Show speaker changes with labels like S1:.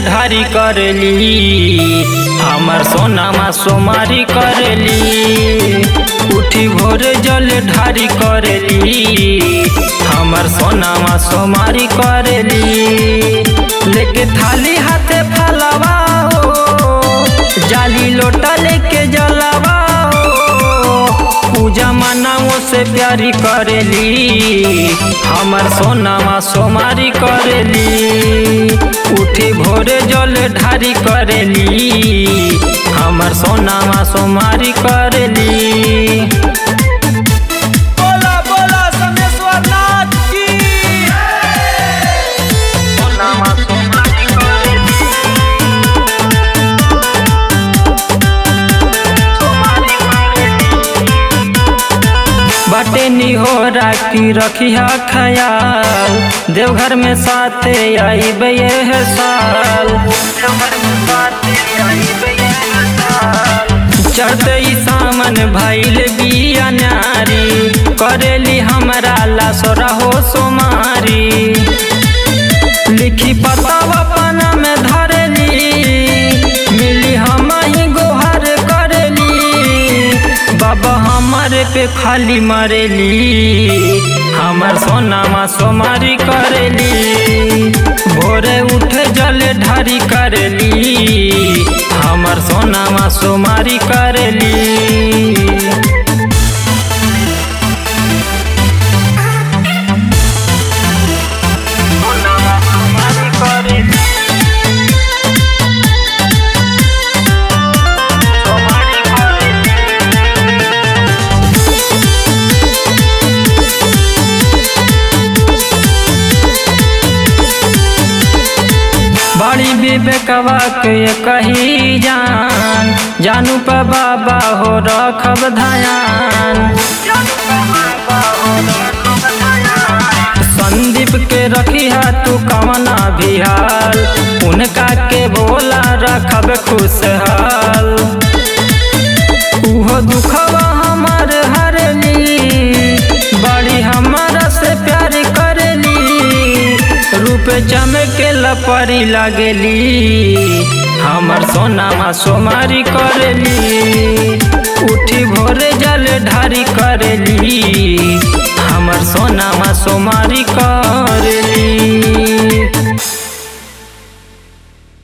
S1: ढारी करली हमर सोनामा सोमारी करली उठी भोर जल ढारी करली हमर सोनामा सोमारी करली लेके थाली हाथे फलवा हो जाली लोटा लेके जलवा पूजा मनाओ से प्यारी करेली हमर सोनामा सोमारी करेली उठी भोरे जल ढारी करेली हमर सोनामा सोमारी करेली
S2: बोला बोला समेश्वर नाथ की
S1: सोनामा सोमारी करेली सोमारी करेली बाटे निहोरा की रखिया खयाल देवघर में साथे आई यह साल चढ़ते ही सामन भैल बिया नारी करेली हमरा ला सोरा हो सोमारी लिखी पतावा पना में धरेली मिली हम ही गोहर करेली बाबा हमारे पे खाली मरेली हमर सोनामा सोमारी करेली भोरे उठे जल ढारी करेली हमर सोनामा सोमारी करेली बड़ी विवेकवा के कही जान जानू पे बाबा हो रखब धयान संदीप के रखी है तू कवना भी हाल उनका के बोला रखब खुशहाल उहो दुखवा हमार हरली बड़ी हमारा से प्यार करली रूप चमके लपरी लागेली हमर सोनामा सोमारी करली उठी भोरे जल ढारी करली हमर सोनामा सोमारी करली